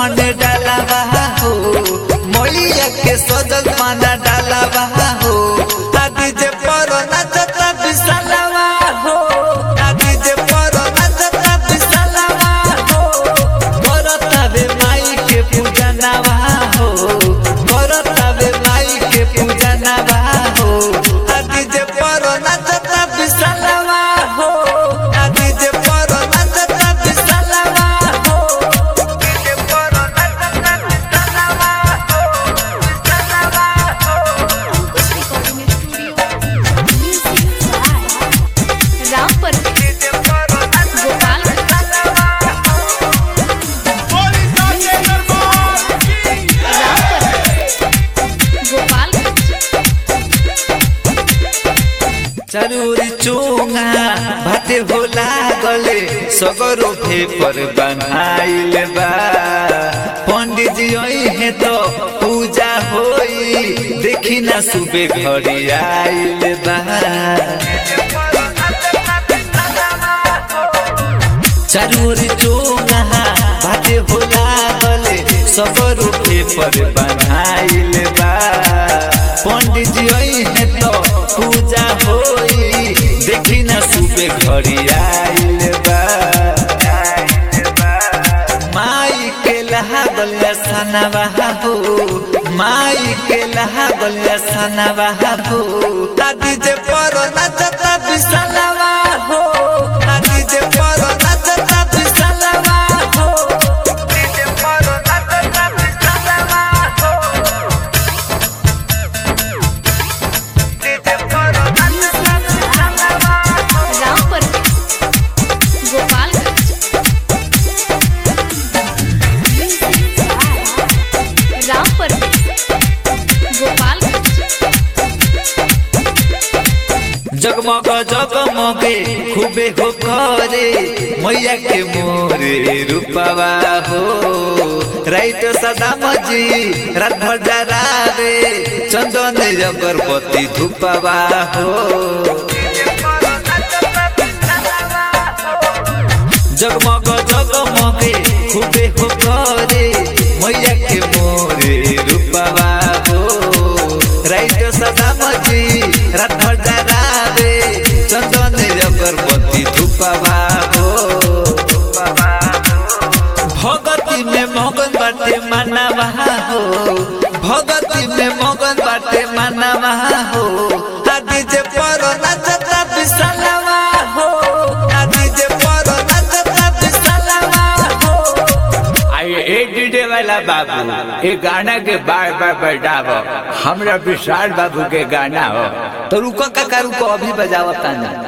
मन डालावा हो मैया के सजल मन डालावा हो आदि जे पर नाचता बिसलावा हो आदि जे पर नाचता बिसलावा हो करतावे माई के पूजा नवा हो करतावे माई के पूजा नवा हो आदि जे पर नाचता बिसलावा हो आदि जे पर नाचता बिसलावा हो जे पर नाचता बिसलावा हो बिसलावा हो रामपर गोपाल गोपाल जरूरी चोंगा भाते होला गले सगरो पर बनाइल बा पंडित जी है तो पूजा होई देखी ना सुबे घड़ी आइल बा जरूरी चोंगा भाते होला गले सगरो पर बनाइल बा पंडित जी है तो पूजा होई देखी ना सुबे घड़ी आइल बा माई के लहा गलिया सनवा हो माई के लहा गलिया सनवा हो दादी जे पर नचता बिसलवा हो दादी जे पर नचता बिसलवा हो दादी जे पर नचता बिसलवा हो दादी जे पर नचता बिसलवा हो रामपर गोपाल रामपर गोपाल जगमग जगमगे खूबे हो करे मैया के मोरे रूपवा हो राइट सदाम जी रात भर जरावे चंदन अगरबत्ती धूपवा हो जगमग जगमगे खूबे हो करे मैया के मोरे रूपवा हो राइट सदाम जी रात भर जरावे चंदन अगरबत्ती धूपवा हो भगती में मगन बाटे मानवा हो भगती में मगन बाटे मानवा हो आदि जे पर नचता बिसलवा हो आदि जे पर नचता बिसलवा हो आई ए डीजे वाला बाबू ये गाना के बार बार बजाव हमरा विशाल बाबू के गाना हो तो रुको काका रुको अभी बजावता ना